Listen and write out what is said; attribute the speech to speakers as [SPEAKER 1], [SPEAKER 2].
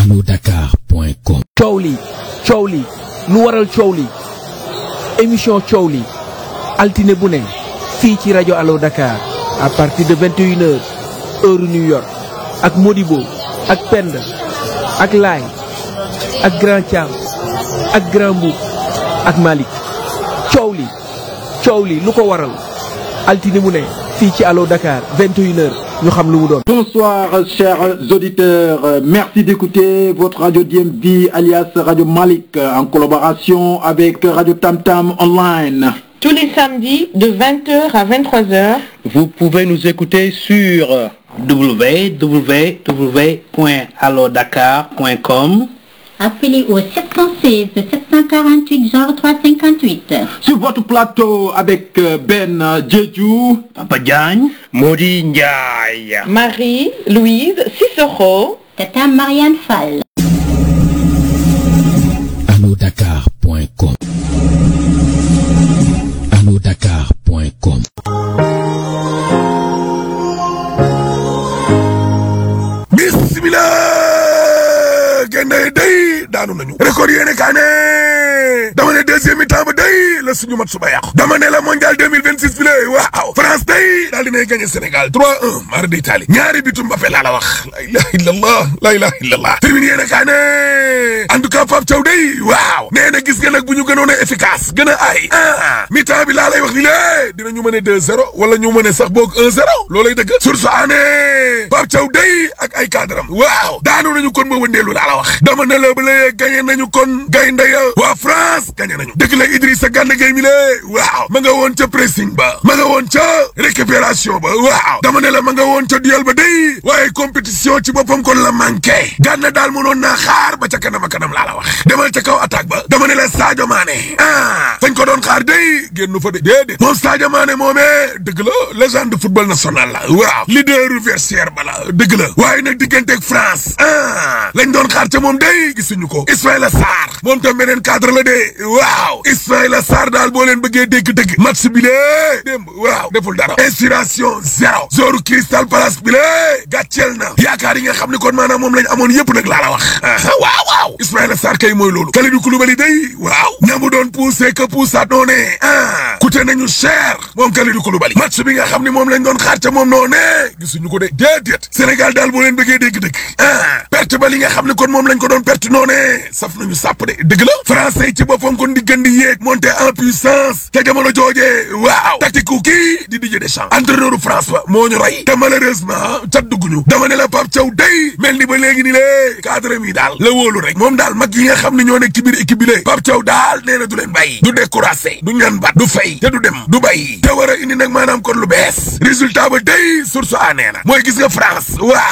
[SPEAKER 1] alodakar.com
[SPEAKER 2] coow li coow li lu waral coow li émission coow li altine bu ne fii ci rajo Allo Dakar à partir de 21 heures heure New York ak Modibo ak Penda ak Laay ak Grand Thiam ak Grand Mboup ak Malick coow li coow li lu ko waral altine mu ne fii ci Allo Dakar 21 heures ñu xam lu mu doon.
[SPEAKER 3] Bonsoir chers auditeurs, Euh, merci d'écouter votre radio DMV alias Radio Malik euh, en collaboration avec Radio Tam Tam Online.
[SPEAKER 4] Tous les samedis de 20h à 23h
[SPEAKER 5] Vous pouvez nous écouter sur www.allodakar.com
[SPEAKER 6] Appelez au 716 748 0358.
[SPEAKER 3] Sur votre plateau avec euh, Ben euh, Jeju,
[SPEAKER 5] Papa Diagne, Modi Ndiaye.
[SPEAKER 4] Marie, Louise, Cicero.
[SPEAKER 6] Tata Marianne Fall.
[SPEAKER 1] alodakar.com alodakar.com
[SPEAKER 7] bismillah génne day daanu nañu record yéene kaa ne dama ne deuxième mi-temps ba day la suñu mat suba yàqu dama ne la mondial 2026 bi la waaw France day daal dinay gagné Sénégal 3-1 mara d'Italie ñaari bitu Mbappé laa la wax la ilaha illallah la ilaha illallah termine yéene kaa ne en tout cas Pape Thiaw day waaw nee na gis nga nag bu ñu gënoon a efficace gën a ay ah mi-temps bi laa lay wax ni lée dinañu mën a 2-0 wala ñu mën a sax boog 1-0 loolay dëgg source aané Pape Thiaw day ak ay cadram waaw daanu nañu kon ba wëndeelu laa la wax dama ne la ba léegi gagné nañu kon gaynde ya waa France gagné nañu dëgg la Idrissa Gana Gueye mi lée waaw ma nga woon ca pressing ba ma nga woon ca récupération ba waaw dama ne la ma nga woon ca duel ba day waaye compétition ci boppam kon la manqué Gana daal mënoon naa xaar ba ca kanam a kanam laa la wax demal ca kaw attaque ba dama ne la Sadio Mané ah fañ ko doon xaar day génnu fa de déedéet moom Sadio Mané moomee dëgg la légende football national la waaw leader vestiaire ba la dëgg la waaye nag digganteeg France ah lañ doon xaar ca moom day gisuñu ko Ismaïla Sarr moom tam beneen cadre la de waaw Ismaïla Sarr daal boo leen bëggee dégg-dëgg match bi lee démb waaw deful dara inspiration zéro zoru Crystal Palace bi lee gàcceel na yaakaar yi nga xam ne kon maanaam moom lañ amoon yëpp nag laa la wax waaw waaw Ismaïla Sarr kay mooy loolu Kalidou Koulibaly day waaw ñamu doon poussé que poussaat noo ne ah coûté nañu cher moom Kalidou Koulibaly match bi nga xam ne moom lañ doon xaar ca moom noo ne gisuñu ko de déedéet Sénégal daal boo leen bëggee dégg-dëgg ah perte ba li nga xam ne kon moom lañ ko doon perte noo ne saf nañu sàpp de dëgg la français yi ci boppam kon di gën di yéeg monter en puissance te jamono joojee waaw tactique kii di Didier Deschamps entraîneur France ba moo ñu rey te malheureusement cat dugguñu dama ne la Pape Thiaw day mel ni ba léegi ni lée cadre mi daal la wóolu rek moom daal mag yi nga xam ne ñoo nekk ci biir équipe bi lée Pape Thiaw daal nee na du leen bàyyi du découragé du ñaan bat du fay te du dem du bàyyi te war a indi nag maanaam kon lu bees résultat ba day source a nee na mooy gis nga France waaw